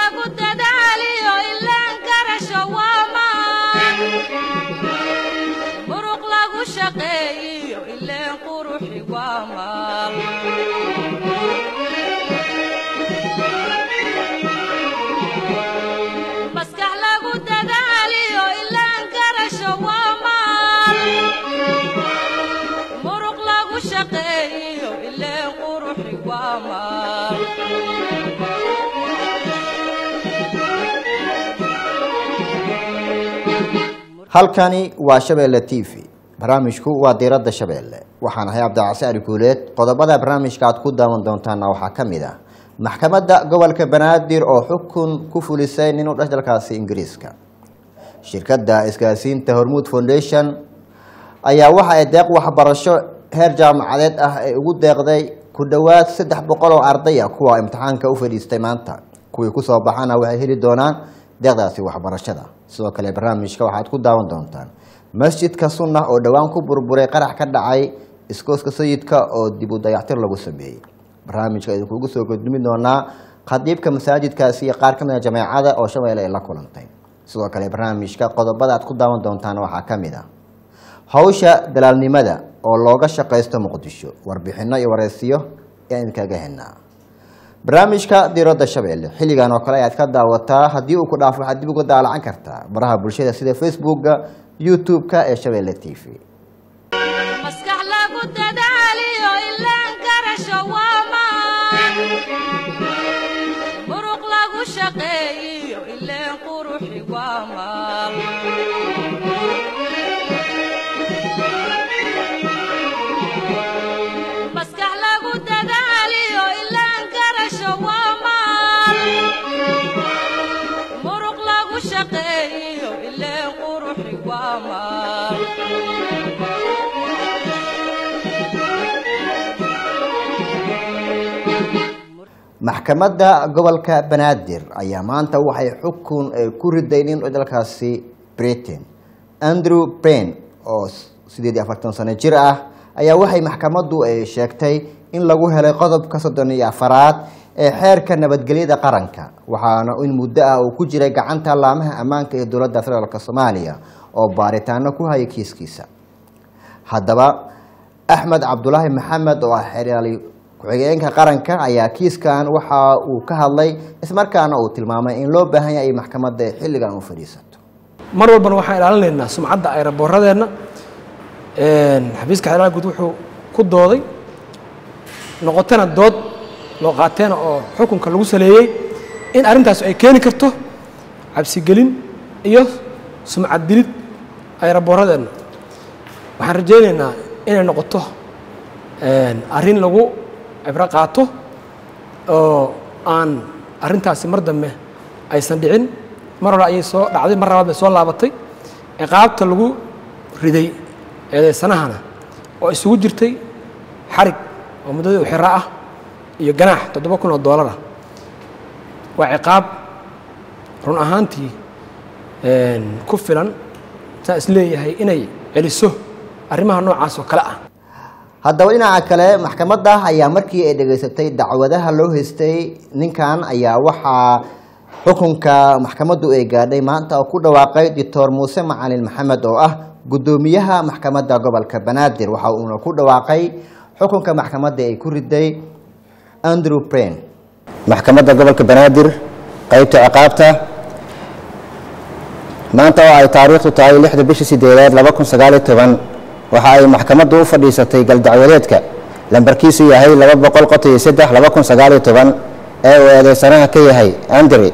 lagu dadaaliyo ilaan garasho waa maan muruq lagu shaqeeyiyo ileen quruxi waa maal maskax lagu dadaaliyo ilaan garasho waa maal muruq lagu shaqeeyiyo ileen quruxi waa maal halkani waa shabeelle t v barnaamijku waa diiradda shabeelle waxaan ahay cabdicasi ali guuleed qodobada barnaamijka aad ku daawan doontaana waxaa ka mid ah maxkamadda gobolka banaadir oo xukun ku fulisay nin u dhash dalkaasi ingiriiska shirkadda isgaasiinta hormuud foundation ayaa waxa ay deeq waxbarasho heer jaamacadeed ah ay ugu deeqday ku dhowaad saddex boqol oo arday ah kuwa imtixaanka u fadhiistay maanta kuwii kusoo baxana waxay heli doonaan deeqdaasi waxbarashada sidoo kale barnaamijka waxaad ku daawan doontaan masjidka sunna oo dhowaan ku burburay qarax ka dhacay iskooska sayidka oo dib u dayactir lagu sameeyey barnaamijka idinkugu soo gudbimi doonaa khadiibka masaajidkaasi iyo qaar ka mid a jameecada oo shabeelle ay la kulantay sidoo kale barnaamijka qodobada aad ku daawan doontaan waxaa ka mid ah hawsha dalaalnimada oo looga shaqaysto muqdisho warbixino iyo wareysiyo ayaan idinkaga henaa barnaamijka diiradda shabeelle xilligan oo kale ayaad ka daawataa haddii uu ku dhaafo waxaad dib uga daalacan kartaa baraha bulshada sida facebooka youtube-ka ee shabeelle t v maskax lagu dadaaliyo ilaan garasho waa maan muruq lagu shaqeeyiyo ileen quruxi waa maal maskax lagu dadaaliyo ilaan garasho waa maal muruq lagu shaqeeyiyo ileen quruxi waa maal maxkamadda gobolka banaadir ayaa maanta waxay xukun eh, ku riday nin dalkaasi britain andrew bain oo sideed iyo afartan sano jir ah ayaa waxay maxkamaddu ay sheegtay in lagu helay qodobka soddon iyo afaraad ee xeerka nabadgelyada qaranka waxaana in muddo ah uu ku jiray gacanta laamaha ammaanka ee dowladda federaalk soomaaliya oo baaritaano ku haya kiiskiisa haddaba axmed cabdulaahi maxamed oo ah xeraali ku-xigeenka qaranka ayaa kiiskan waxa uu ka hadlay ismarkaana uu tilmaamay in loo baahan yahay maxkamadda xilligan u fadhiisato mar walbana waxaan ilaalinaynaa sumcadda ayraboorradeenna xafiiska xeeraha guud wuxuu ku dooday noqotana dood loo qaateena oo xukunka lagu saleeyey in arrintaas ay keeni karto cabsigelin iyo sumcad dilid ayraboorradeenna waxaan rajaynaynaa inay noqoto arrin lagu cibro qaato oo aan arrintaasi mar dambe aysan dhicin mar hore ayay soo dhacday mar labaad bay soo laabatay ciqaabta lagu riday eedeysanahana oo isugu jirtay xarig oo muddadii u xiro ah iyo ganaax toddoba kun oo doolar ah waa ciqaab run ahaantii ku filan saa is leeyahay inay celiso arrimaha noocaas oo kale ah haddaba dhinaca kale maxkamadda ayaa markii ay dhegaysatay dacwadaha loo haystay ninkan ayaa waxaa xukunka maxkamaddu ay gaadhay maanta oo ku dhawaaqay doctor muuse macalin maxamed oo ah guddoomiyaha maxkamadda gobolka banaadir waxa uuna ku dhawaaqay xukunka maxkamadda ay ku riday andrew brain maxkamadda gobolka banaadir qaybta ciqaabta maanta oo ay taariikhdu tahay lixda bishii sideedaad laba kun sagaaliyo toban waxa ay maxkamaddu u fadhiisatay galdacwadeedka lambarkiisu yahay laba boqol qot iyo saddex laba kun sagaaliyo toban ee uu eedeysanaha ka yahay andre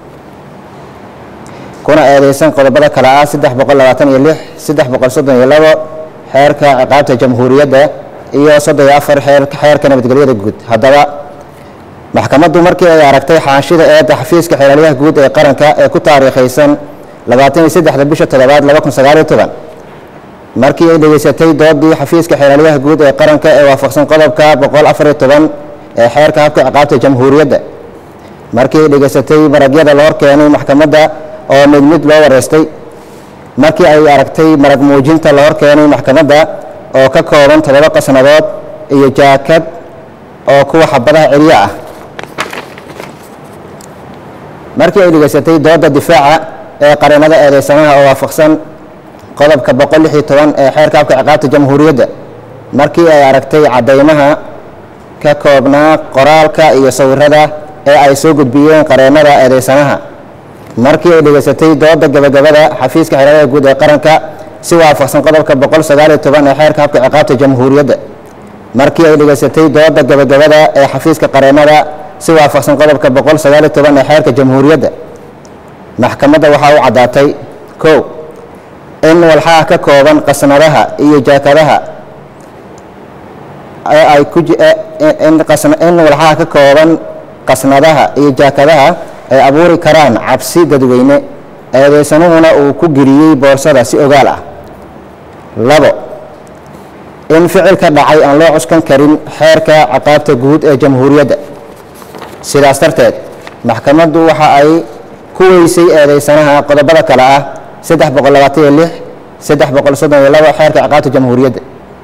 kuna eedeysan qodobada kale ah saddex boqol labaatan iyo lix saddex boqol soddon iyo labo xeerka ciqaabta jamhuuriyadda iyo soddon iyo afar xeer- xeerka nabadgelyada guud haddaba maxkamaddu markii ay aragtay xaanshida eedda xafiiska xeelaliyaha guud ee qaranka ee ku taariikhaysan labaatan iyo saddexda bisha toddobaad laba kun sagaaliyo toban markii ay dhegaysatay doodii xafiiska xeelaliyaha guud ee qaranka ee waafaqsan qodobka boqol afar iyo toban ee xeerka habka ciqaabta jamhuuriyadda markii ay dhegaysatay maragyada la hor keenay maxkamadda oo mid mid loo wareystay markii ay aragtay marag muujinta la hor keenay maxkamadda oo ka kooban toddoba qasnadood iyo jaakad oo kuwa xabadaha celiyo ah markii ay dhegaysatay dooda difaaca ee qareennada eedeysanaha oo waafaqsan qodobka boqol lix iyo toban ee xeerka habka ciqaabta jamhuuriyadda markii ay aragtay caddaymaha ka koobnaa qoraalka iyo sawirada ee ay soo gudbiyeen qareennada eedeysanaha markii ay dhegaysatay dooda gabagabada xafiiska xeeladaha guud ee qaranka si waafaqsan qodobka boqol sagaal iyo toban ee xeerka habka ciqaabta jamhuuriyadda markii ay dhegaysatay dooda gabagabada ee xafiiska qareennada si waafaqsan qodobka boqol sagaal iyo toban ee xeerka jamhuuriyadda maxkamadda waxaa u caddaatay kow in walxaha ka kooban qasnadaha iyo jaakadaha ee ay ku ji- ee- ee- in qasna- in walxaha ka kooban qasnadaha iyo jaakadaha ay abuuri karaan cabsi dadweyne eedeysanuhuna uu ku geliyey boorsada si ogaal ah labo in ficilka dhacay aan loo cuskan karin xeerka ciqaabta guud ee jamhuuriyadda sidaas darteed maxkamaddu waxa ay ku weysay eedeysanaha qodobada kale ah saddex boqol labaatan iyo lix saddex boqol soddon iyo labo xeerka ciqaabta jamhuuriyadda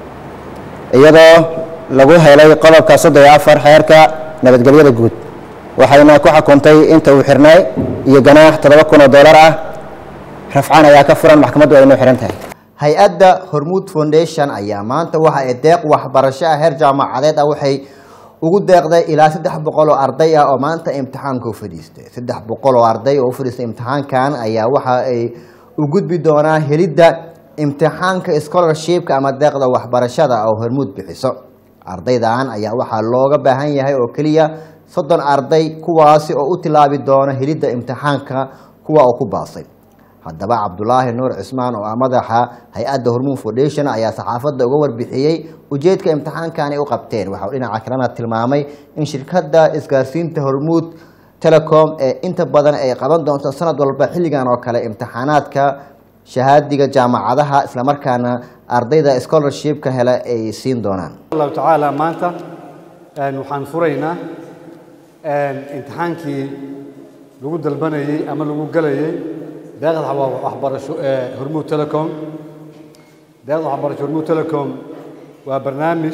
iyadoo lagu helay qodobka soddon iyo afar xeerka nabadgelyada guud waxayna ku xukuntay inta uu xirnay iyo ganaax toddoba kun oo dollar ah rafcaan ayaa ka furan maxkamaddu ay noo xihan tahay hay-adda hormuud foundation ayaa maanta waxa ay deeq waxbarasho ah heer jaamacadeed ah waxay ugu deeqday ilaa saddex boqol oo arday ah oo maanta imtixaanka u fadhiistay saddex boqol oo arday oo u fadhiistay imtixaankan ayaa waxa ay u gudbi doonaa helidda imtixaanka scholarshipka ama deeqda waxbarashada oo hormuud bixiso ardaydan ayaa waxaa looga baahan yahay oo keliya soddon arday kuwaasi oo u tilaabi doona helidda imtixaanka kuwa oo ku baasay haddaba cabdulaahi nuur cismaan oo ah madaxa hay-adda hormuud foundation ayaa saxaafadda uga warbixiyey ujeedka imtixaankan ay u qabteen waxa uu dhinaca kalena tilmaamay in shirkadda isgaarsiinta hormuud telecom ee inta badan ay qaban doonto sanad walba xilligan oo kale imtixaanaadka shahaadiga jaamacadaha islamarkaana ardayda scholarshipka hele ay siin doonaan allahu tacaala maanta een, waxaan furaynaa een, imtixaankii lagu dalbanayey ama lagu gelayey deeqda waxba- waxbarasho ee hormuud telecom deeqda waxbarasho hormuud telecom waa barnaamij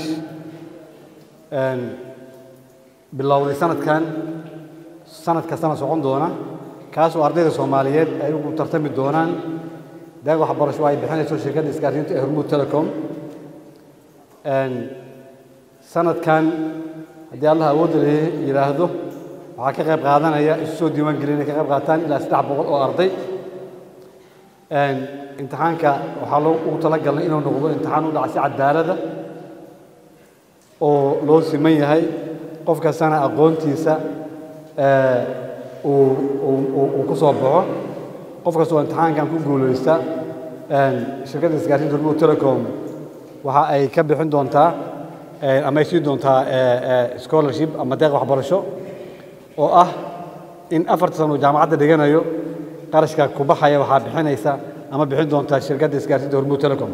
een, bilowday sanadkan sanad kastana socon doona kaasoo ardayda soomaaliyeed ay ugu tartami doonaan deeq waxbarasho ay bixinayso shirkadda isgaarsiinta ee hormuud telecom Een, sanadkan haddii allah awoodda la yidhaahdo waxaa ka qayb qaadanaya isu soo diiwaan gelin inay ka qayb qaataan ilaa saddex boqol oo arday Een, imtixaanka waxaa loo ugu talagalnay inuu noqdo imtixaan u dhaca si cadaalada oo loo siman yahay qof kastana aqoontiisa ee, uu uu- uu- uu ku soo baxo qof kasta oo imtixaankan ku guulaysta een, shirkadda isgaarsiinta hormuud telecom waxa ay ka bixin doontaa ee, ama ay siin doontaa ee, ee, scholarship ama deeq waxbarasho oo ah in afarta sano uu jaamacadda dhiganayo qarashka ku baxaya waxaa bixinaysa ama bixin doontaa shirkadda isgaarsiinta hormuud telecom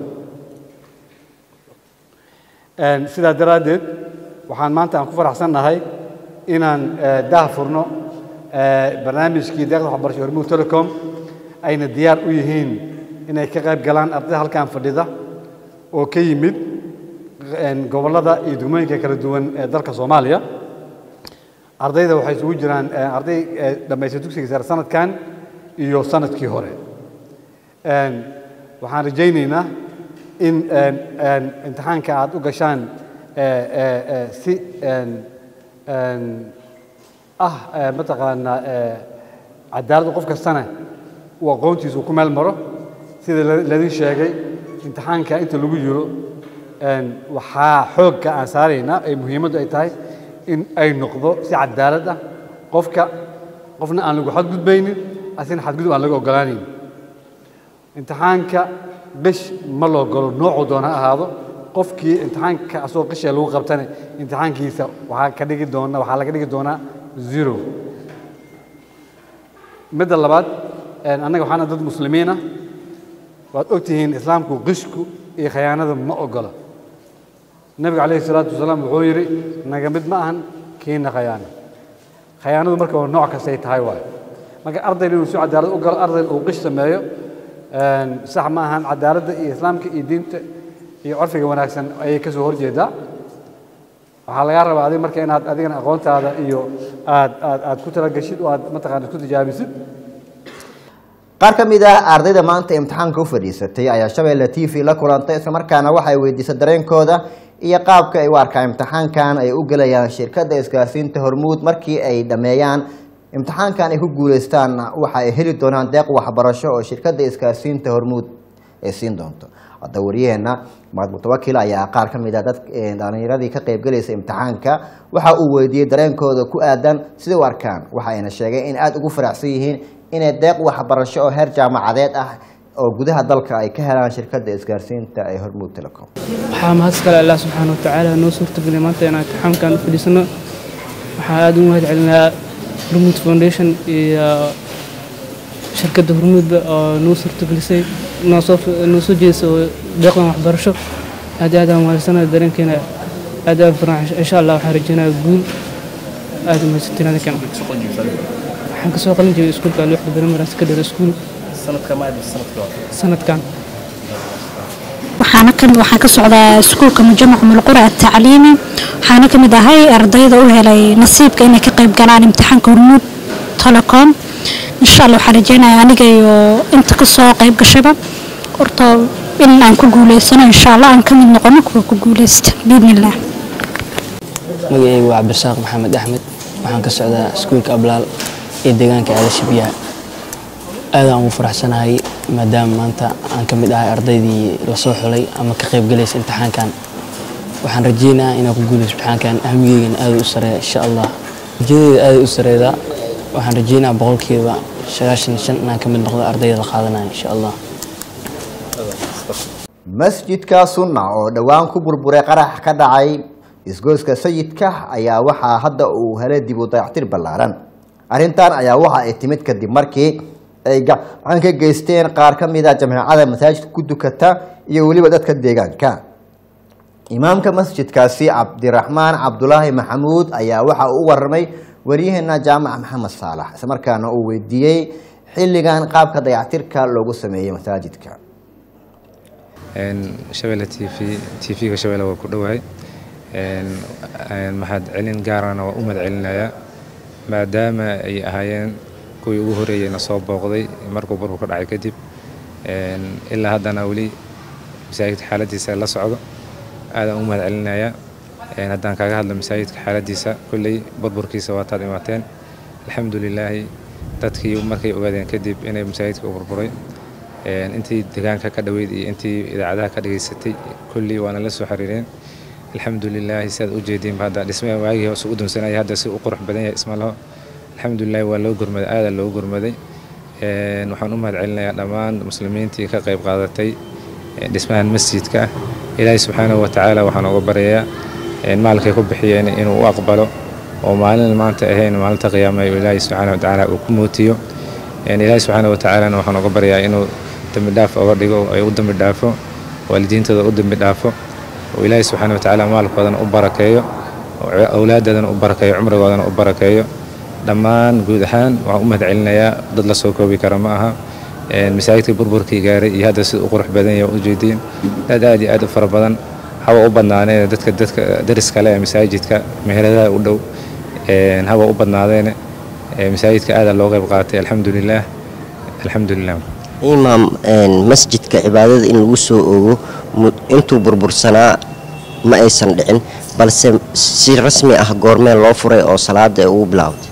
Een, sidaa daraaddeed waxaan maanta aan ku faraxsannahay inaan ee, daah furno ee, barnaamijkii deeqda waxbarasho hormuud telecom ayna diyaar u yihiin inay ka qayb galaan ardayda halkan fadhida oo ka yimid een, gobollada iyo degmooyinka kala duwan ee dalka soomaaliya ardayda waxay isugu jiraan ee, arday ee, dhammaystay dugsiga sare sanadkan iyo sanadkii hore Een, waxaan rajaynaynaa in een, een, imtixaanka aad u gashaan ee, ee, ee, si een, een, ah ee, mataqaanaa ee, cadaalad qof kastana uu aqoontiisa uu ku meel maro sida la- laidin sheegay imtixaanka inta lagu jiro een, waxaa xoogga aan saaraynaa ee muhiimaddu ay tahay in ay noqdo si cadaalad ah qofka qofna aan lagu xadgudbaynin asina xadgudub aan laga ogolaanayn imtixaanka qish ma loo galo noocuu doona ha ahaado qofkii imtixaanka asagoo qishee lagu qabtana imtixaankiisa waxaa ka dhigi doona waxaa laga dhigi doonaa zero midda labaad een, annaga waxaana dad muslimiina waad ogtihiin islaamku qishku iyo khayaanada ma ogola nabiga calayhi salaatu wasalaam wuxuu yidhi naga mid ma ahan kiina khayaano khayaanadu marka waa nooc kastay tahay waayo marka ardayna inuu si cadaalad u galo ardayna uu qish sameeyo een, sax ma ahan cadaaladda iyo islaamka iyo diinta iyo curfiga wanaagsan ayay ka soo horjeedaa waxaa lagaa rabaa adiga marka inaad adigana aqoontaada iyo aad aad aad ku talagashid oo aad mataqaana isku tijaabisid qaar ka mid ah ardayda maanta imtixaanka u fadhiisatay ayaa shabeelle t v la kulantay islamarkaana waxay weydiisay dareenkooda iyo qaabka ay u arkaan imtixaankan ay u gelayaan shirkadda isgaarsiinta hormuud markii ay dhammeeyaan imtixaankan ay ku guuleystaanna waxa ay heli doonaan deeq waxbarasho oo shirkadda isgaarsiinta hormuud ay siin doonto hadda waryaheena mahad mutawakil ayaa qaar ka mid ah dad dhalinyaradii ka qaybgelaysa imtixaanka waxa uu weydiiyey dareenkooda ku aadan siday u arkaan waxa ayna sheegeen in aada ugu faraxsan yihiin inay deeq waxbarasho oo heer jaamacadeed ah oo gudaha dalka ay ka helaan shirkadda isgaarsiinta ee hormuud telecom waxaa mahad iskale allah subxaana watacaala noo suurtageliyay maanta inaan imtixaamkan u fadhiisano waxaa aada ugu mahad celinaa hormuud foundation iyo shirkadda hormuudba oo noo suurtagelisay noo soo noo soo jeedisay oo deeqdan waxbarasho aad iyo aad aan mahadsanaya dareenkeena aad aad farxan insha allah waxaan rajeynayaa guul aad mahadsantiin adinkan waxaan kasoo qalin jiray iskuulka alwixda primary secondary school sanadkan waxaana ka waxaan ka socdaa iskuulka mujamac mulqura atacliimi waxaana ka mid ahay ardayda u helay nasiibka inay ka qayb galaan imtixaanka hormuud telecom insha allah waxaan rajeynayaa aniga iyo inta kasoo qayb gashaba horta in aan ku guuleysano insha allah aan ka mid noqono kuwa ku guuleysta biidnillah magacaygu waa cabdirasaaq maxamed axmed waxaan ka socdaa iskuulka ablaal ee deegaanka ceelasha biyaha aadaan ugu faraxsanahay maadaama maanta aan ka mid ahay ardaydii lasoo xulay ama ka qaybgalaysa imtixaankan waxaan rajeynayaa inaan ku guuleyso imtixaankan ahmigeygana aada u sareeya insha allah rajadeeda aada u sareedaa waxaan rajeynayaa boqolkiiba sagaashan iyo shan inaan ka mid noqdo ardayda la qaadanaya insha allah masjidka sunna oo dhowaan ku burburay qarax ka dhacay isgoyska sayidka ayaa waxaa hadda uu helay dib u dayactir ballaaran arrintan ayaa waxa ay timid kadib markii ay gacan ka geysteen qaar ka mid a jamaacada masaajidka ku dukata iyo weliba dadka deegaanka imaamka masjidkaasi cabdiraxmaan cabdulaahi maxamuud ayaa waxa uu u warramay waryaheena jaamac maxamed saalax islamarkaana uu weydiiyey xilligan qaabka dayactirka loogu sameeyey masaajidka shabeelle t v t v-ga shabeelle waa ku dhowahay mahad celin gaarana waa u mahad celinayaa maadaama ay ahaayeen kuwii ugu horeeyeyna soo booqday markuu burku ka dhacay kadib ilaa haddana weli masaajidka xaaladiisa la socdo aadaan u mahad celinayaa haddaan kaaga hadlo masaajidka xaaladiisa kolley burburkiisa waataad imaateen alxamdulilaahi dadkii markay ogaadeen kadib inay masaajidka u burburay intii deegaanka ka dhoweyd iyo intii idaacadaha ka dhageysatay kolley waana la soo xiriireen alxamdulilaahi sidaad u jeediinba hadda dhismaha waagii hoose u dunsanaya hadda si u qurux badan yahay isma laho alxamdulilahi waa loo gurmaday aadaa loogu gurmaday waxaan u mahad celinayaa dhammaan muslimiintii ka qayb qaadatay dhismahan masjidka ilaahay subxaanahu watacaala waxaan uga baryayaa maalkay ku bixiyeen inuu u aqbalo oo maalin maanta ahayn maalinta qiyaama ilaahay subxaanahu watacaala uu ku mootiyo ilaahay subxaanahu watacaalana waxaan uga baryayaa inuu dembi dhaaf oga dhigo ay u dembi dhaafo waalidiintooda u dembi dhaafo oo ilaahay subxaanahu watacaala maalkoodana u barakeeyo awlaaddoodana u barakeeyo cumrigoodana u barakeeyo dhammaan guud ahaan waxaan u mahad celinayaa dad la soo koobi kara ma aha masaajidka burburkii gaaray iyo hadda sida u qurux badan yahay ujeediin aad aad iyo aad u fara badan hawa u badnaadeen dadka dadka dariska leh ee masaajidka meheradaha u dhow hawa u badnaadeen masaajidka aadaa loo qayb qaatay alxamdulilaah alxamdulilah imaam masjidka cibaadada in lagu soo ogo intuu burbursanaa ma aysan dhicin balse si rasmi ah goormee loo furay oo salaada ugu bilowday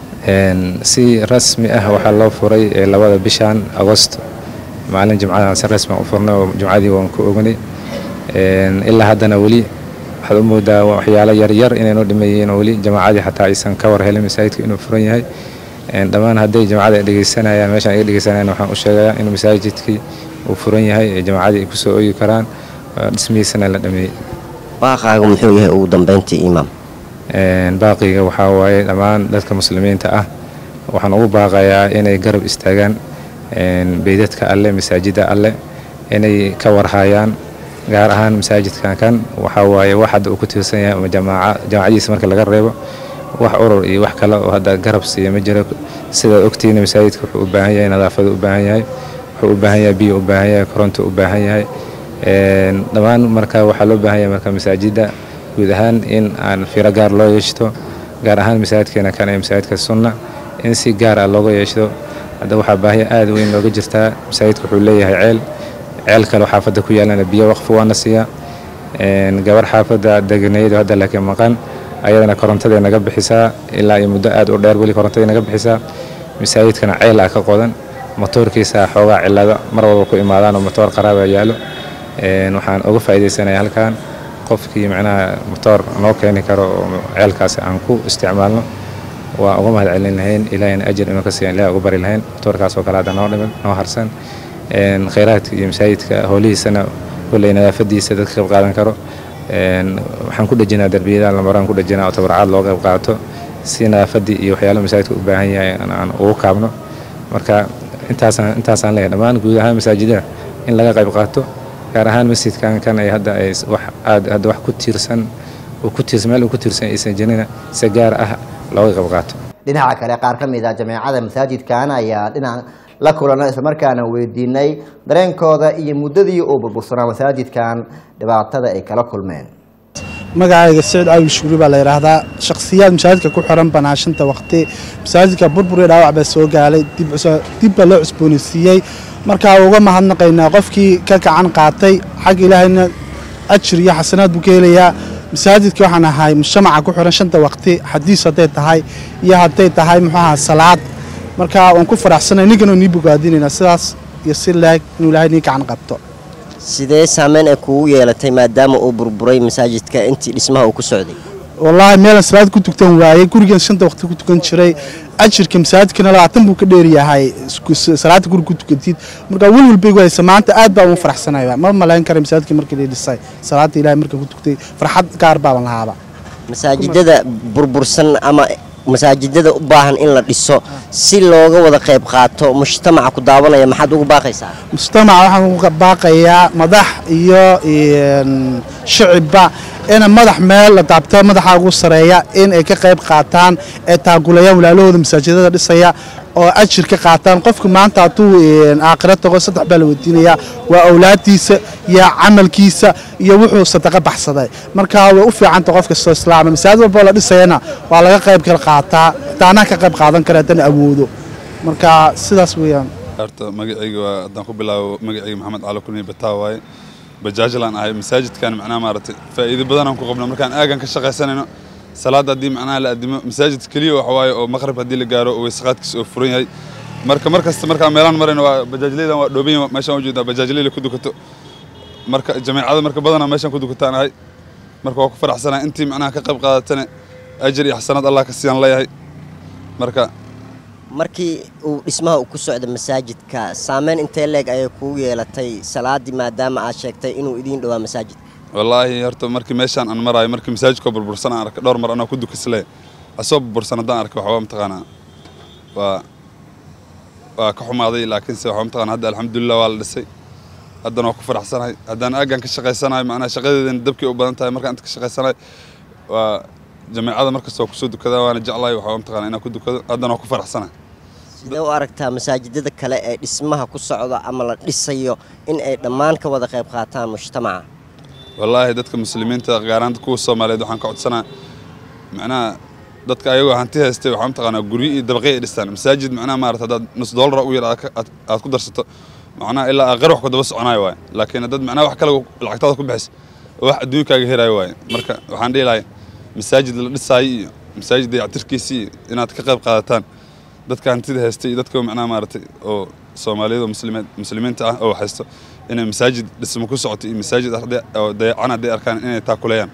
si rasmi ah waxaa loo furay labada bishan agosto maalin jimcadan si rasmi u furnay oo jumcadii waan ku ognay ilaa haddana weli waxaad u moodaa waxyaalo yaryar inaynu dhimayihiin oo weli jamaacadii xataa aysan ka war helin masaajidka inuu furan yahay dhammaan hadday jamaacada dhegeysanayaan meeshaan iga dhegeysanayaan waxaan u sheegayaa inuu masaajidkii uu furan yahay ee jamaacadii ay kusoo oogi karaan dhismihiisana la dhameeyey baaqaaga muxuu yahay ugu dambeyntii imaam baaqiga waxaa waaye dhammaan dadka muslimiinta ah waxaan ugu baaqayaa inay garab istaagaan beydadka alleh masaajida alleh inay ka warhayaan gaar ahaan masaajidkan kan waxaa waaye wax hadda uu ku tiirsan yahay ama jamaaca jamaacadiisa marka laga reebo wax urur iyo wax kale oo hadda garab siiya ma jiro sidaad ogtihiin masaajidka wuxuu u baahan yahay nadaafadu u baahan yahay wuxuu u baahan yahay biyo u baahan yahay koronto u baahan yahay dhammaan marka waxaa loo baahan yahay marka masaajida guud ahaan in aan firo gaar loo yeeshto gaar ahaan masaajidkeena kan ee masaajidka sunna in si gaar ah looga yeeshto hadda waxaa baahi aad weyn looga jirtaa masaajidka wuxuu leeyahay ceel ceel kale oo xaafadda ku yaalana biyo waqfi waana siiya gabar xaafadda deganeedu hadda laakiin maqan ayadana korontaday naga bixisaa ilaa iyo muddo aad u dheer weli korontaday naga bixisaa masaajidkana ceel ah ka qodan motoorkiisa xoogaa cilada mar walba ku imaadaan oo motoor qaraaba yaalo waxaan uga faa'iidaysanaya halkan qofkii macnaha motoor noo keeni karo oo ceelkaasi aan ku isticmaalno waa uga mahad celin lahayn ilaahayna ajir inuu ka siiyan ilaah uga bari lahayn motoorkaas oo kale hadda noo dhiman noo harsan khayraadka iyo masaajidka howlihiisana kolley nadaafadiisa dadka qayb qaadan karo waxaan ku dhejinaa darbiyada lamaraan ku dhejinaa oo tabarcaad loo qayb qaato si nadaafadii iyo waxyaalaha masaajidka u baahan yahay aan ugu kaabno marka intaasaan intaasaan leeyahay dhammaan guud ahaan masaajidada in laga qayb qaato gaar ahaan masjidkan kan ay hadda ay wax aad hadda wax ku tiirsan uu ku tiirsan meel uu ku tiirsan aysan jirina si gaar ah looga qayb qaato dhinaca kale qaar ka mid ah jameecada masaajidkan ayaa dhinac la kulana islamarkaana weydiinay dareenkooda iyo muddadii uu burbursanaa masaajidkan dhibaatada ay kala kulmeen magacayga siciid caawi shuuri baa la yidhaahdaa shakhsiyaad masaajidka ku xiran banaashinta waqti masaajidka burbur iyo dhaawac baa soo gaalay dib baa loo cusboonaysiiyey markaa uga mahadnaqaynaa qofkii ka gacan qaatay xagga ilaahayna ajir iyo xasanaad buu ka helayaa masaajidka waxaan ahay mujtamaca ku xiran shanta waqti xadiis hadday tahay iyo hadday tahay muxuu ahaa salaad marka waan ku faraxsanay ninkan oo nii bogaadinaynaa sidaas iyo si laag inuu ilaahay nii gacan qabto sidee saameyn ay kugu yeelatay maadaama uu burburay masaajidka intii dhismaha uu ku socday wallaahi meelan salaad ku tukan waayey gurigan shanta waqti ku tukan jiray ajirka masaajidkana labaatan buu ka dheeryahay salaada guri ku tukantid marka welwel bay gu haysa maanta aad baa ugu faraxsanaya ma malayn kara masaajidka markii la dhisay salaada ilaahay marka ku tuktay farxad gaar baaban lahaaba masaajidada burbursan ama masaajidada u baahan in la dhiso si looga wada qayb qaato mujtamaca ku daawanaya maxaad ugu baaqaysaa mujtamaca waxaan uga baaqayaa madax iyo shicibba ina madax meel la daabto madaxa ugu sareeya in ay ka qayb qaataan ee taagulayaan walaalahooda masaajidada dhisaya oo ajir ka qaataan qofka maanta hadduu aakhiro tago saddex baa la weydiinayaa waa awlaaddiisa iyo camalkiisa iyo wuxuu sadaqa baxsaday marka way u fiicanta qof kastoo islaama masaajid walboo la dhisayana waa laga qayb kala qaataa taanaa ka qayb qaadan kara haddana awoodo marka sidaas weeyaan horta magacayga waa haddaan ku bilaabo magacayga maxamed cali kulmiy bataa waaye bajaajlaan ahay masaajidkan macnaha maaragtay faa'iido badanaan ku qabno markaan aagan ka shaqaysanayno salaad haddii macnaha la addimo masaajid keliya waxa waaye oo maqrib haddii la gaaro oo weysaqaadkiisa oo furan yahay marka mar kasta markaan meelaan marayno waa bajaajleydan waa dhooban yahay meeshaan u jeedaa bajaajleyla ku dukato marka jameecada marka badanaa meeshaan ku dukataan ahay marka waa ku faraxsanahay intii macnaha ka qayb qaadatana ajir iyo xasanaad allah ka siiyaan leeyahay marka markii uu dhismaha uu ku socda masaajidka saameyn intee leeg ayay kugu yeelatay salaadii maadaama aad sheegtay inuu idiin dhowaa masaajid wallaahi horta markii meeshaan aan maraayo markii masaajidkoo burbursan aan arkay dhowr mar anoo ku dukasle asoo burbursan haddaan arkay waxba mataqaanaa waa waa ka xumaaday laakiinse waxba mataqaanaa hadda alxamdulilah waa la dhisay haddana waa ku faraxsanahay haddaan aaggan ka shaqaysanahay macnaha shaqadeedana dabkii u badan tahay markaan inta ka shaqaysanahay waa jameecada markasta waa kusoo dukadaa waana jeclahay waxba mataqaanaa inaan ku dukado haddana waa ku faraxsanahay sidee u aragtaa masaajidada kale ee dhismaha ku socda ama la dhisayo in ay dhammaan ka wada qayb qaataan mujtamaca wallaahi dadka muslimiinta gaaraan kuwa soomaaliyeed waxaan ka codsanaa macnaha dadka ayagoo hanti haystay waxaa mataqaanaa guryo iyo dabaqyo ay dhistaan masaajid macnaha maarata haddaad nus doolara u yar aad ku darsato macnaha ilaa aqar wax ku daba soconayo waaye laakiin dad macnaha wax kale lacagtaada ku bixis oo wax adduunkaaga helayo waaye marka waxaan dhihi lahay masaajid la dhisaayo iyo masaajid dayactirkiisii iyo inaad ka qayb qaadataan dadka hantida haystay iyo dadka macnaha maaragtay oo soomaaliyada muslimiin muslimiinta ah oo haysto inay masaajid dhismo ku socoto iyo masaajid arday oo dayacan hadday arkaan inay taakuleeyaan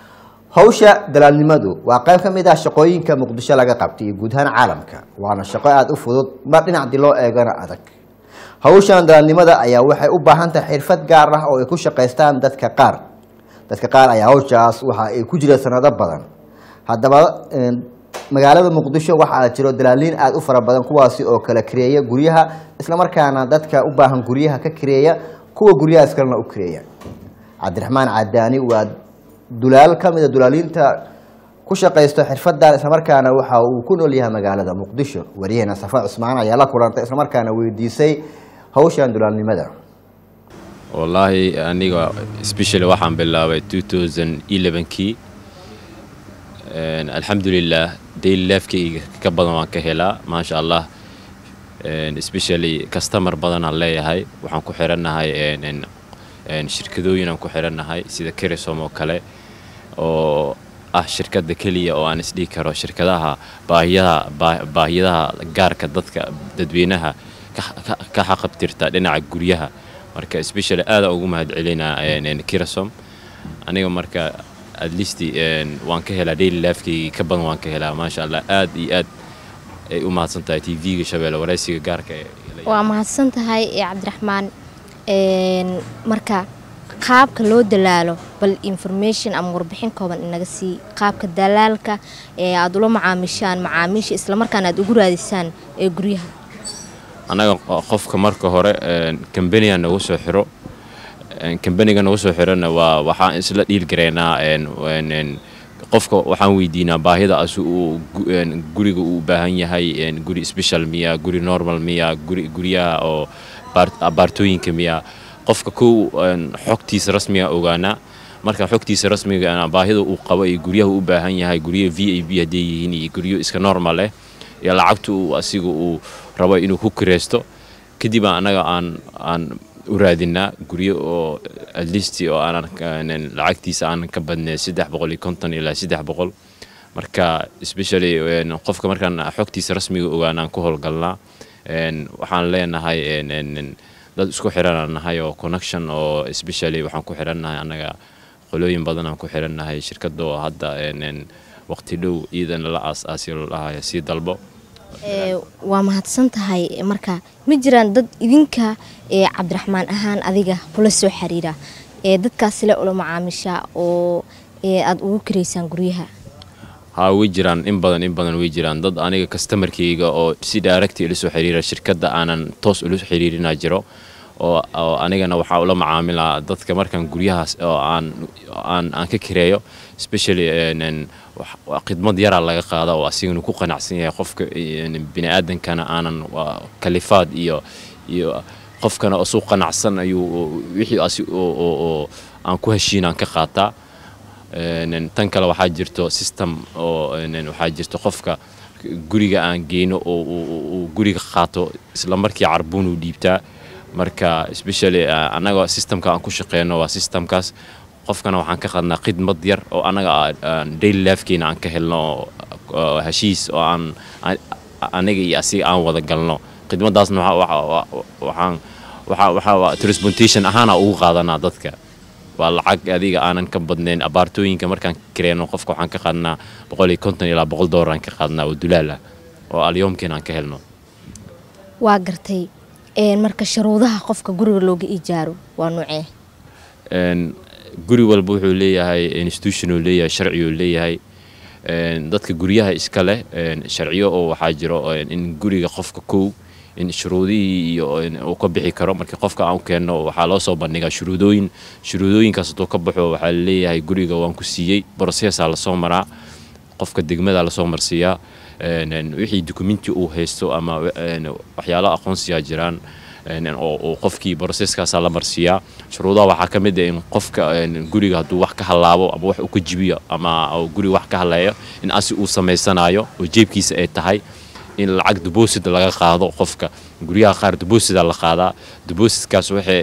hawsha dalaalnimadu waa qayb ka mid ah shaqooyinka muqdisho laga qabtay iyo guud ahaan caalamka waana shaqo aada u fudud mar dhinacdii loo eegana adag hawshan dalaalnimada ayaa waxay u baahan tahay xirfad gaar ah oo ay ku shaqaystaan dadka qaar dadka qaar ayaa hawshaas waxa ay ku jireen sanado badan haddaba magaalada muqdisho waxaa jiro dalaaliin aada u fara badan kuwaasi oo kala kareeya guryaha islamarkaana dadka u baahan guryaha ka kareeya kuwa guryahaas kalena u kareeya cabdiraxmaan cadaani waa dulaal ka mida dulaaliinta ku shaqaysto xirfadan islamarkaana waxa uu ku nool yahay magaalada muqdisho waryaheena safa cusmaan ayaa la kulantay islamarkaana weydiisay hawshan dulaalnimada wallaahi aniga specially waxaan bilaabay kii Een, alxamdulilah daily lifekayga ka badan waan ka helaa maasha allah Een, especially customer badanaan leeyahay waxaan ku xirannahay een, een, een, shirkadooyin aan ku xirannahay sida kerisom oo kale oo ah shirkadda keliya oo aan isdhihi karo shirkadaha baahiyaha baa- baahiyadaha gaarka dadka dadweynaha ka- ka- ka xaqabtirta dhinaca guryaha marka especially aada ugu mahadcelinaa een, een, kerisom aniga marka at least een, waan ka helaa daily lifekayga ka badan waan ka helaa maasha allah aad iyo aad ay u mahadsan tahay tv-ga shabeelle waraysiga gaarka ee waa mahadsan tahay ee cabdiraxmaan Een, marka qaabka loo dalaalo bal information ama warbixin kooban inaga sii qaabka dalaalka ee aad ula macaamishaan macaamiisha islamarkaana aad ugu raadisaan ee guryaha annaga qo- qofka marka hore kambaniga nagu soo xiro kambaniga nagu soo xirana waa waxaan isla dhiilgaraynaa een- een- een, qofka waxaan weydiinaa baahida asu uu gu- een, guriga uu u baahan yahay een, guri special miya guri normal miya guri guryaha oo baar- abaartooyinka miya qofka kow een, xogtiisa rasmiga ogaanaa marka xogtiisa rasmiga ah, baahida uu qabo iyo guryaha uu u baahan yahay guryo v a b hadday yihiin iyo guryo iska normal eh iyo lacagta uu asiga uu rabo inuu ku kireysto kadib aan anaga aan aan u raadinaa guryo oo at least oo aanan aanan lacagtiisa aanan ka badnayn saddex boqol iyo konton ilaa saddex boqol marka especially een, qofka markaan xogtiisa rasmiga ogaanaan ku howlgalnaa een, waxaan leenahay een, een, een, dad isku xiranaan nahay oo connection oo especially waxaan ku xirannahay annaga qolooyin badan aan ku xirannahay shirkadda oo hadda een, een, waqti dhow iidana la aas-aasi lahayo sii dalbo Ee, waa mahadsan tahay marka ma jiraan dad idinka ee cabdiraxmaan ahaan adiga kula soo xiriira ee dadkaas le ula macaamisha oo ee aad ugu kireysaan guryaha haa way jiraan in badan in badan way jiraan dad aniga customerkayga oo si direct ila soo xiriira shirkadda aanan toos ula xiriirina jiro oo oo anigana waxaa ula macaamilaa dadka markaan guryahaas oo aan aan aan ka kireeyo especially een, een, wax- waa khidmad yaraa laga qaada oo asigana ku qanacsan yahay qofka een, bini aadankana aanan waa kalifaad iyo iyo qofkana isu qanacsan ayuu wixii asi oo oo- oo aan ku heshiinaan ka qaataa Een, tan kale waxaa jirto system oo een, waxaa jirto qofka guriga aan geyno oo uu- uu uu guriga qaato isla markii carbuun uu dhiibtaa marka especially uh, annaga systemka aan ku shaqeyno waa systemkaas qofkana waxaan ka qadnaa khidmad yar oo annaga aan- aan daily lifekeena aan ka helno oo- oo heshiis oo aan aan- aniga iyo asiga aan wada galno khidmadaasna waxa- waxa- wa- waxaan waxa waxa transportation ahaana ugu qaadanaa dadka waa lacag adiga aanan ka badnayn abaartooyinka markaan kireyno qofka waxaan ka qaadnaa boqol iyo konton ilaa boqol doolar aan ka qaadnaa oo dulaal ah oo alyoomkiina aan ka helno waa gartay Een, marka shuruudaha qofka guriga looga ijaaro waa nuucee Een, guri walba wuxuu leeyahay institution uu leeyahay sharci uu leeyahay Een, dadka guryaha iska leh een, sharciyo oo waxaa jiro een, in guriga qofka kow in shuruudihii iyo in uu ka bixi karo markii qofka aan u keenno waxaa loo soo bandhigaa shuruudooyin shuruudooyinkaas hadduu ka baxo waxaa leeyahay guriga waan ku siiyey brosesaa lasoo maraa qofka degmada lasoo marsiiyaa Een, een, wixii dukumenti uu haysto ama een, waxyaalo aqoonsiyaa jiraan een, oo oo qofkii broseskaasa la marsiiyaa shuruudaha waxaa ka mid ah in qofka een, guriga hadduu wax ka halaabo ama wax uu ka jibiyo ama uu guriga wax ka haleeyo in asi uu samaysanayo oo jeebkiisa ay tahay in lacag deposit laga qaado qofka guryaha qaar deposita la qaadaa depositkaas waxay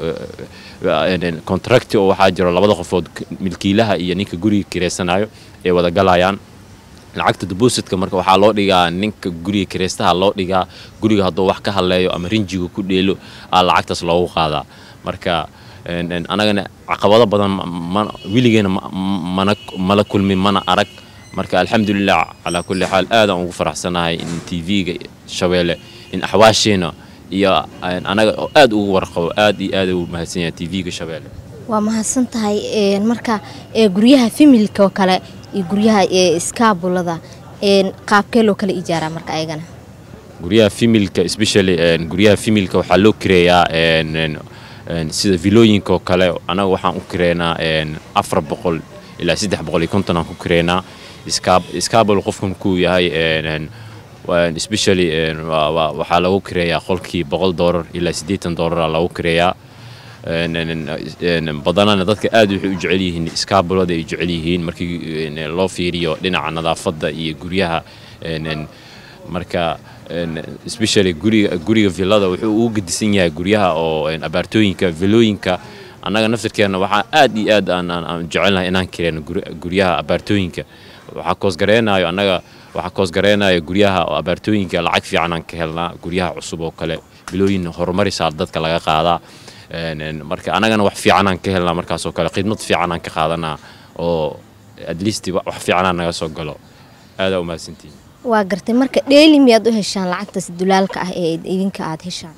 contract oo waxaa jiro labada qofood milkiilaha iyo ninka guriga kireysanayo ay wada galayaan lacagta depositka marka waxaa loo dhigaa ninka guriga kireystaha loo dhigaa guriga hadduu wax ka haleeyo ama rinjiga ku dheelo aa lacagtaas loogu qaadaa marka een, een, anagana caqabado badan ma- ma- weligeena ma- mana mala kulmin mana arag marka alxamdulilah calaa kulli xaal aadaan ugu faraxsanahay in tv-ga shabeelle in axwaasheena iyo een, anaga oo aad ugu warqabo aad iyo aad ugu mahadsan yahay tv-ga shabeelle waa mahadsan tahay Een, marka ee guryaha familka oo kale iyo guryaha ee iskaabulada een, qaabkee loo kala ijaaraa marka ayagana guryaha femilka especially een, guryaha femilka waxaa loo kireeyaa een, een, een, sida vilooyinka oo kale anaga waxaan u kireynaa een, afar boqol ilaa saddex boqol iyo konton aan ku kireynaa iskaabul qofka markuu yahay een, een, waa- especially een, waa- waa- waxaa lagu kireeyaa qolkii boqol doolar ilaa siddeetan doolara lagu kireeyaa Een, een, een, badanana dadka aad waxay u jecel yihiin iskaabulada ay jecel yihiin markii een, loo fiiriyo dhinaca nadaafadda iyo guryaha een, een, marka een, especially guriga guriga villada wuxuu ugu gedisan yahay guryaha oo een, abaartooyinka villooyinka annaga naftirkeena waxaa aad iyo aad aan aan- aan jecelnahay inaan kireeno guri- guryaha abaartooyinka waxaa koosgareenayo annaga waxaa koosgareenayo guryaha oo abaartooyinka lacag fiican aan ka helnaa guryaha cusub oo kale bilooyin horumarisaa dadka laga qaadaa Een, een, marka annagana wax fiican aan ka helnaa markaas oo kale khidmad fiican aan ka qaadanaa oo at least wa- wax fiicanaa naga soo galo aadaa u mahadsantihin waa gartay marka dheeli miyaad u heshaan lacagtaas dulaalka ah ee idinka aad heshaan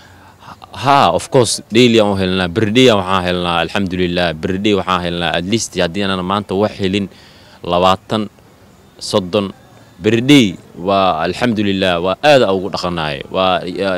ha of course daily aan u helnaa birday waxaan helnaa alxamdulilah birday waxaan helnaa at least haddii aanan maanta wax helin labaatan soddon birday waa alxamdulilah waa aada ugu dhaqanaay waa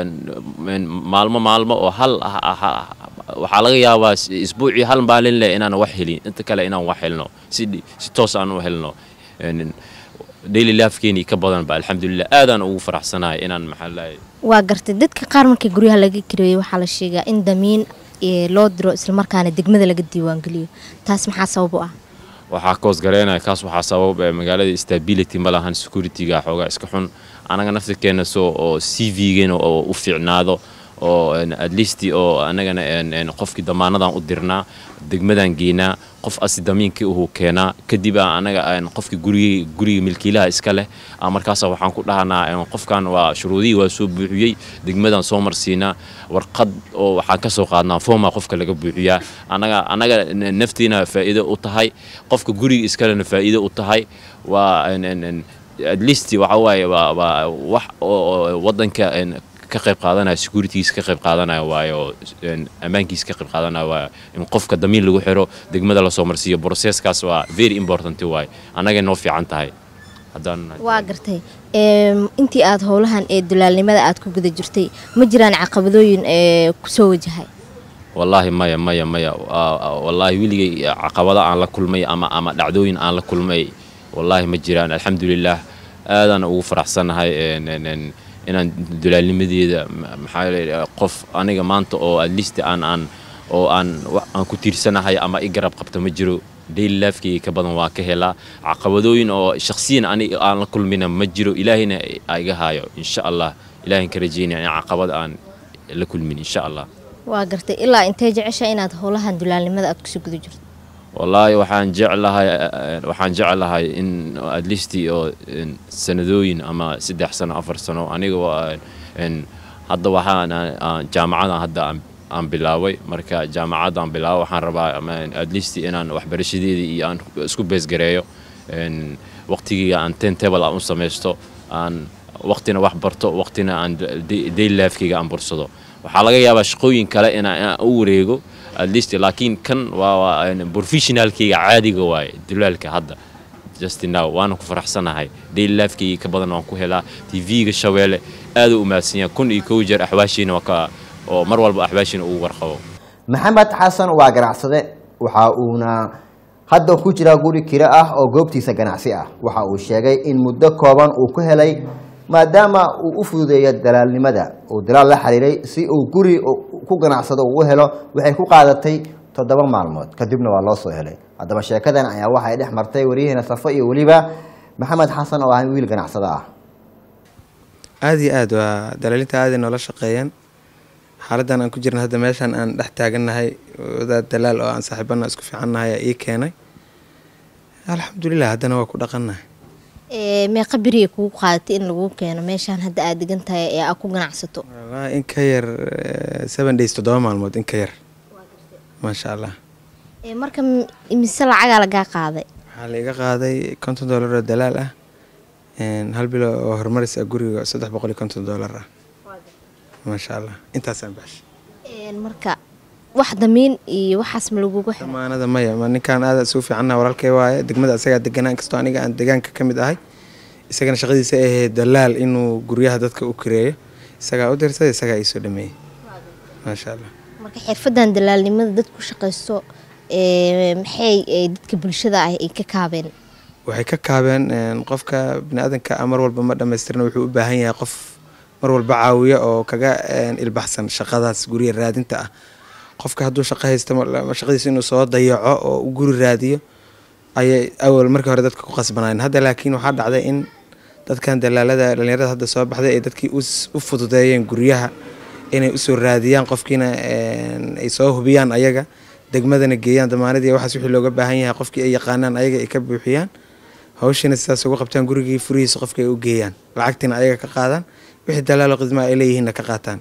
een, maalmo maalmo oo hal ah- ah- ah- waxaa laga yaabaa is- isbuucii hal maalin leh inaan wax helin inta kale inaan wax helno si dhi- si toos aan u helno Een, daily lifekeeni ka badanba alxamdulilah aadaan ugu faraxsanahay inaan maxaa lahay waa gartay dadka qaar markii guryaha laga kireeyey waxaa la sheegaa in damiin ee, loo diro islamarkaana degmada laga diiwaangeliyo taas maxaa sabab u ah waxaa koos gareynaya kaas waxaa sabab eh, magaalada stability ma lahan securityga xoogaa iska xun anaga naftirkeena soo oo c v-geena oo u fiicnaado oo een, at least oo anagana een, een, qofkii damaanadan u dirnaa degmadan geynaa qof asi damiinkii uhuu keenaa kadib aa anaga een, qofkii guriga guriga milkiilaha iska leh aa markaasa waxaan ku dhahanaa een, qofkan waa shuruudihii waa soo buuxiyey degmadan soo marsiinaa warqad oo waxaan ka soo qaadnaa fooma qofka laga buuxiyaa anaga anaga n- naftiina faa'iido u tahay qofka guriga iskalena faa'iido u tahay waa een, een, een, at least waxa waaye waa waa wax oo oo wadanka een, ka qayb qaadanaya securitygiisa ka qayb qaadanaya waayo een, ammaankiisa ka qayb qaadanaya waa in qofka damiin lagu xiro degmada lasoo marsiiyo processkaas waa very important waaye annagay noo fiican tahay haddaan waa gartay Em, intii aad howlahan ee dulaalnimada aad ku guda jirtay ma jiraan caqabadooyin ee kusoo wajahay wallaahi maya maya maya Waa- waa- wallaahi weligay caqabado aan la kulmay ama ama dhacdooyin aan la kulmay wallaahi ma jiraan alxamdulilah aadaan ugu faraxsanahay een- een- een, inaan dulaalnimadeeda ma- maxaa yeelay qof aniga maanta oo at least aan aan oo aan wa- aan ku tiirsanahay ama i garab qabta ma jiro daily lifekeyga ka badan waa ka helaa caqabadooyin oo shakhsiyan aniga aan la kulmina ma jiro ilaahayna a iga haayo insha allah ilaahayn ka rajeynaya in caqabad aan la kulmin insha allah waa gartay ilaa intee jecesha inaad howlahan dulaalnimada aad kusoo guda jirto wallaahi waxaan jeclahay eh, waxaan jeclahay in at least oo in sanadooyin ama saddex sano afar sano aniga waa in hadda waxaan aan- aan jaamacadan hadda aan aan bilaabay marka jaamacadaan bilaabo waxaan rabaa ama at least inaan waxbarashadeedii iyo aan isku beesgareeyo in waqtigiga aan ten table aan u samaysto aan waqtina wax barto waqtina aan da- daily lifekeyga aan bursado waxaa laga yaabaa shaqooyin kale inaan inaan u wareego at least laakiin kan waa waa een professionalkeyga caadiga waaye dulaalka hadda just now waana ku faraxsanahay daily lifekeyga ka badan waan ku helaa tv-ga shabeelle aad u mahadsan yahay kun iyo kow jeer axwaashiina waa ka oo mar walba axwaashiina ugu warqabo maxamed xasan waa ganacsade waxa uuna hadda ku jiraa guri kiro ah oo goobtiisa ganacsi ah waxa uu sheegay in muddo kooban uu ku helay maadaama uu u fududeeyo dalaalnimada uu dalaal la xiriiray si uu guri ku ganacsado uu u helo waxay ku qaadatay toddoba maalmood kadibna waa loo soo helay haddaba sheekadan ayaa waxay dhex martay waryaheena safo iyo weliba maxamed xasan oo ah wiil ganacsado ah aada iyo aad waa dalaalinta aaday noola shaqeeyeen xaaladan aan ku jirna hadda meeshaan aan dhex taagannahay wadaad dalaal oo aan saaxiibana isku fiicannahay ayaa ii keenay alxamdulilah haddana waa ku dhaqannahay Ee, meeqa beriya kugu qaadatay in lagu keeno meeshaan hadda aad degan tahay ee aad ku ganacsato waa in ka yar eh, seven days toddoba maalmood in ka yar maasha allah Ee, marka m- imise lacagaa lagaa qaaday waxaa la iga qaaday konton doolar oo dalaal ah een, hal bilo oo horumaris ah guriga saddex boqol iyo konton doolar ah maasha allah intaasaan baxshay Ee, marka wax damiin iyo waxaas ma lagugu xiro damaanada maya ma ninkaan aada isugu fiicanna walaalkay waaye degmada asagaa deganaa inkastoo aniga aan deegaanka ka mid ahay isagana shaqadiisa ay ahayd dalaal inuu guryaha dadka u kireeyo isagaa u dirsaday isagaa iisoo dhameeyey maasha allah marka xirfadan dalaalnimada dad ku shaqaysto ee, maxay ee, dadka bulshada ah ay ka kaabeen waxay ka kaabeen een, qofka biniaadanka ah mar walba ma dhammaystirna wuxuu u baahan yahay qof mar walba caawiya oo kaga een, ilbaxsan shaqadaas gurya raadinta ah qofka hadduu shaqo haysto ma- shaqadiisa inuu soo dayaco oo u guri raadiyo ayay awal markii hore dadka ku qasbanaayeen hadda laakiin waxaa dhacday in dadkan dalaalada dhalinyarada hadda soo baxday ay dadkii u s- u fududeeyeen guryaha inay usoo raadiyaan qofkiina een, ay soo hubiyaan ayaga degmadana geeyaan damaanadii waxaas wixii looga baahan yahay qofkii ay yaqaanaan ayaga ay ka buuxiyaan hawshiina sidaas ugu qabtaan gurigii furihiisa qofka ay u geeyaan lacagtiina ayaga ka qaadaan wixii dalaalo khidma ay leeyihiinna ka qaataan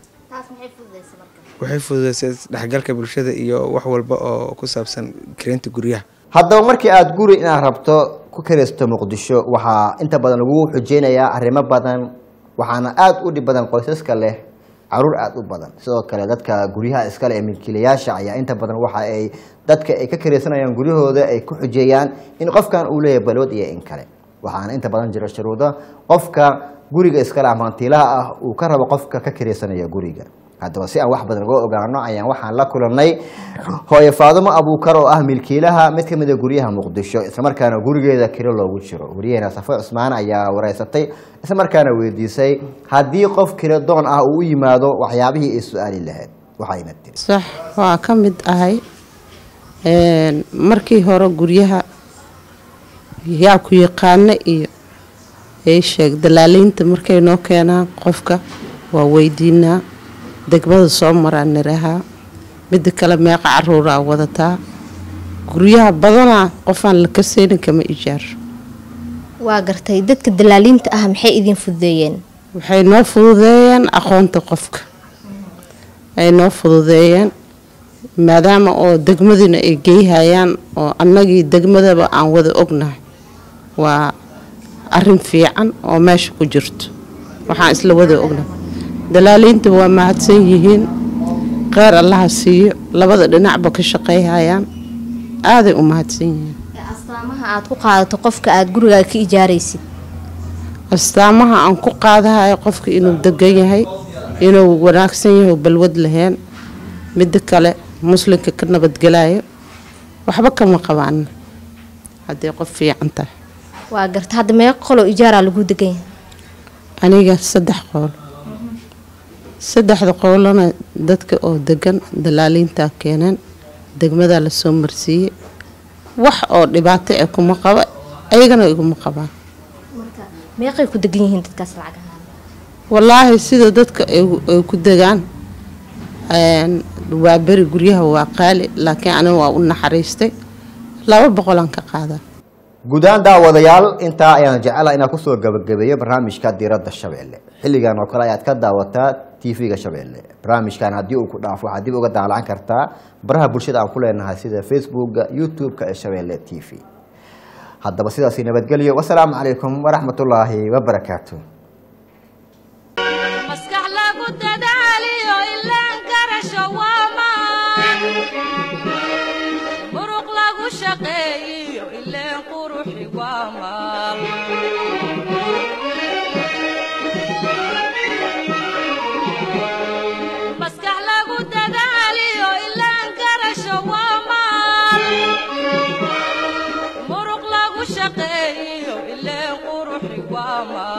waxay fududeysay isdhexgalka bulshada iyo wax walba oo ku saabsan kareynta guryaha haddaba markii aada guri inaad rabto ku karaysto muqdisho waxaa inta badan lagu xujeynayaa arrimo badan waxaana aada u dhib badan qoysaska leh caruur aada u badan sidoo kale dadka guryaha iskale ee milkiilayaasha ayaa inta badan waxa ay dadka ay ka karaysanayaan guryahooda ay ku xujeeyaan in qofkan uu leeyahay balwad iyo in kale waxaana inta badan jira shuruudo qofka guriga iskale ama hantiilaha ah uu ka rabo qofka ka karaysanaya guriga haddaba si aan wax badan uga ogaano ayaan waxaan la kulannay hooye faadumo abuukar oo ah milkiilaha mid ka mid a guryaha muqdisho islamarkaana gurigeeda kiro loogu jiro wariyaheena safo cusmaan ayaa wareysatay islamarkaana weydiisay haddii qof kiro doon ah uu u yimaado waxyaabihii ay su-aali lahayd waxayna tiri sax waa ka mid ahay Een, markii hore guryaha yaa ku yaqaana iyo ay sheeg dalaaliinta markay noo keenaan qofka waa weydiinaa degmada soo maraan nirahaa midda kale meeqa caruuraa wadataa guryaha badanaa qofaan la kaseynin kama ijaaro waa gartay dadka dalaaliinta ah maxay idin fududeeyeen waxay noo fududeeyeen aqoonta qofka ay noo fududeeyeen maadaama oo degmadina ay geyhayaan oo annagii degmadaba aan wada ognahay waa arin fiican oo meesha ku jirto waxaan isla wada ognahay dalaaliinta waa mahadsan yihiin kheyr allaha siiyo labada dhinacba ka shaqeyhayaan aaday u mahadsan yihiin astaamaha aad ku qaadato qofka aad gurigaaga ka ijaaraysid astaamaha aan ku qaadahayo qofka inuu degan yahay inuu wanaagsan yahay oo balwad laheen midda kale muslimka ka nabadgelayo waxba kama qabaan haddii qof fiican tahay waa garta hadda meeqa qoloo ijaaraa lagu degan yahay aniga saddex qowl saddexda qowlana dadka oo degan dalaaliintaa keeneen degmadaa lasoo marsiiyey wax oo dhibaato ah kuma qaba ayagana iguma qabaan meeqay ku degan yihiin dadkaas lacag ahaan wallaahi sida dadka ay ay ku degaan een, waa beri guryaha waa qaali laakiin aniga waa u naxariistay laba boqolaan ka qaadaa guud ahaan daawadayaal intaa ayaan jecela inaan kusoo gabagabeeyo barnaamijka diiradda shabeelle xilligan oo kale ayaad ka daawataa tv-ga shabeelle barnaamijkan haddii uu ku dhaafo waxaad dib uga daalacan kartaa baraha bulshada aan ku leenahay sida facebooka youtube-ka ee shabeelle t v haddaba sidaasi nabadgelyo wasalaamu calaykum waraxmatullaahi wabarakaatu maskax lagu dadaaliyo ilaan garasho waa maan muruq lagu shaqeeyiyo ileen quruxi waa maal maskax lagu dadaaliyo ilaan garasho waa maal muruq lagu shaqeeyiyo ileen quruxi waa maal